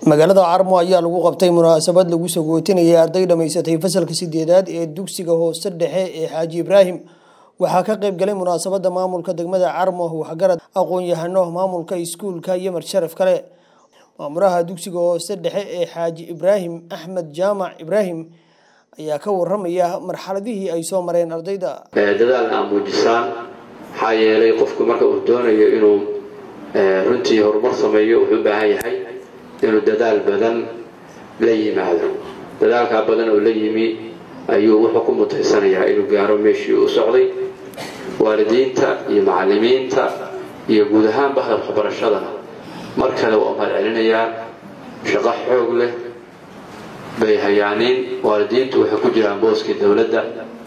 magaalada carmo ayaa lagu qabtay munaasabad lagu sagootinayay arday dhammaysatay fasalka sideedaad ee dugsiga hoose dhexe ee xaaji ibraahim waxaa ka qayb galay munaasabada maamulka degmada carmo waxgarad aqoon-yahano maamulka iskuulka iyo marsharaf kale maamulaha dugsiga hoose dhexe ee xaaji ibraahim axmed jaamac ibraahim ayaa ka waramaya marxaladihii ay soo mareen ardayda dadaalna aa muujisaan maxaa yeelay qofku marka uu doonayo inuu runtii horumar sameeyo wuxuu u baahan yahay inuu dadaal badan la yimaado dadaalkaa badan oo la yimi ayuu wuxuu ku mutaysanayaa inuu gaaro meeshii u socday waalidiinta iyo macallimiinta iyo guud ahaan bahda waxbarashadana mar kale waa mahad celinayaa shaqo xoog leh bay hayaaniin waalidiintu waxay ku jiraan booskii dowladda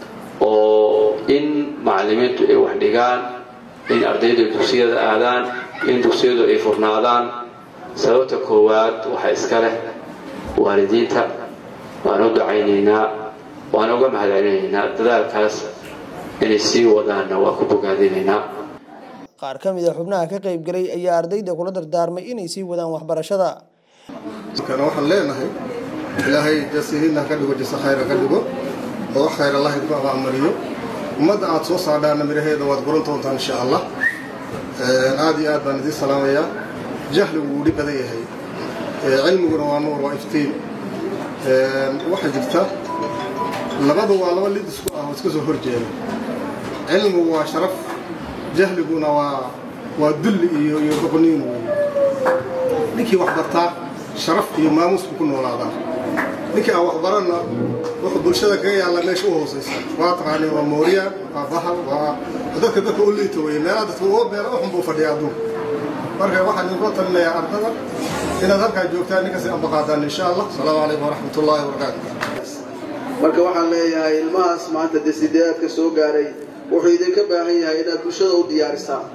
oo in macallimiintu ay wax dhigaan in ardaydu dugsiyada aadaan in dugsiyadu ay furnaadaan sababta koowaad waxaa iska leh waalidiinta waan u dacaynaynaa waan uga mahad celinaynaa dadaalkaas inay sii wadaanna waa ku bogaadinaynaa qaar ka mid a xubnaha ka qayb galay ayaa ardayda kula dardaarmay inay sii wadaan waxbarashada waxaan leenahay ilaahay jasihiinna ka dhigo jase khayra ka dhigo oo wax khayr allahi ku abaamariyo ummadda aad soo saadhaana midhaheeda waad guran doontaan insha allah aad iyo aad baan idiin salaamayaa jahligu wuu dhib badan yahay cilmiguna waa nuur waa iftiin waxaa jirta labadu waa laba lid isku ah oo iska soo horjeeda cilmigu waa sharaf jahliguna waa waa dulli iyo iyo doqoniin wey ninkii wax bartaa sharaf iyo maamuus buu ku noolaadaa ninkii aan wax baranna wuxuu bulshada kaga yaalla meesha u hoosaysa waa taqaani waa mooriyaan waa bahal waa dadka dadka u liita weye meelaha dadka uga beera uxun buu fadhiya adduunka marka waxaan idinkula talinayaa ardada inaad halkaa joogtaan ninkasi ambaqaadaan insha allah asalaamu calaykum waraxmat ullahi wabarakaatu marka waxaan leeyahay ilmahaas maanta dee sideedaadka soo gaaray wuxuu idinka baahan yahay inaad bulshada u diyaarisaan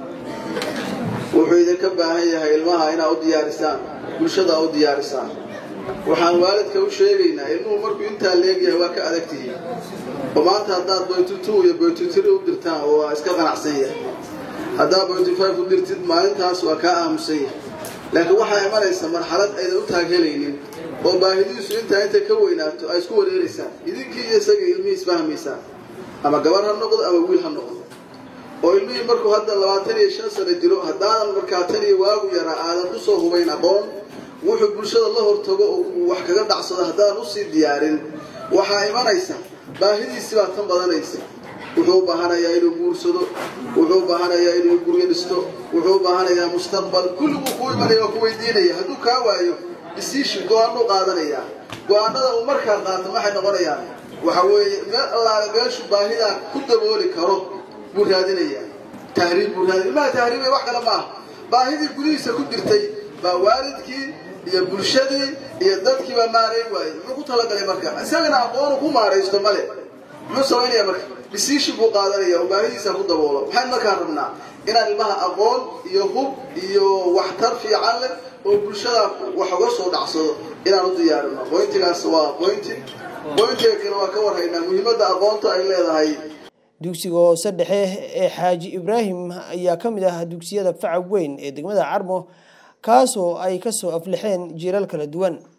wuxuu idinka baahan yahay ilmaha inaad u diyaarisaan bulshada u diyaarisaan waxaan waalidka u sheegaynaa ilmuhu markuu intaa leegyahay waa ka adag tihiin oo maanta haddaad boytutu iyo boytutiri u dirtaan oo waa iska qanacsan yahay haddaad boytufive u dirtid maalintaas waa kaa aamusan yahay laakiin waxaa imanaysa marxalad aydan u taaghelaynin oo baahidiisu intaa intay ka weynaato ay isku wareeraysaan idinkii iyo isaga ilmihii isfahmaysaan ama gabar ha noqdo ama wiil ha noqdo oo ilmihii markuu hadda labaatan iyo shan sano jiro haddaanan markaa tan iyo waagu yaraa aadan ku soo hubayn aqoon wuxuu bulshada la hortago oo uu wax kaga dhacsado haddaanan usii diyaarin waxaa imanaysa baahidiisii baa tan badanaysa wuxuu u baahanayaa inuu guursado wuxuu u baahanayaa inuu guryo dhisto wuxuu u baahanayaa mustaqbal kulliguu kuu imanaya waa ku weydiinaya hadduu kaa waayo decision go-aanuu qaadanayaa go-aanada uu markaa qaato maxay noqonayaan waxa weeye meel allaale meeshu baahidaa ku dabooli karo buu raadinayaa tahriib buu raadin ilmaha tahriibay wax kale maaha baahidii gudihiisa ku jirtay baa waalidkii iyo bulshadii iyo dadkiibaa maarayn waayey muxuu ku talagalay marka isagana aqoonu ku maaraysto male muxuu samaynaya marka decision buu qaadanaya oo baahidiisa ku daboolo maxayn markaa rabnaa inaan ilmaha aqoon iyo hub iyo waxtar fiican leh oo bulshada wax uga soo dhacsado inaan u diyaarino boyntigaas waa boynti boyntiga kale waa ka warhaynaa muhiimadda aqoonta ay leedahay dugsiga hoose dhexe ee xaaji ibraahim ayaa ka mid ah dugsiyada faca weyn ee degmada carmo kaasoo ay ka soo aflixeen jiiral kala duwan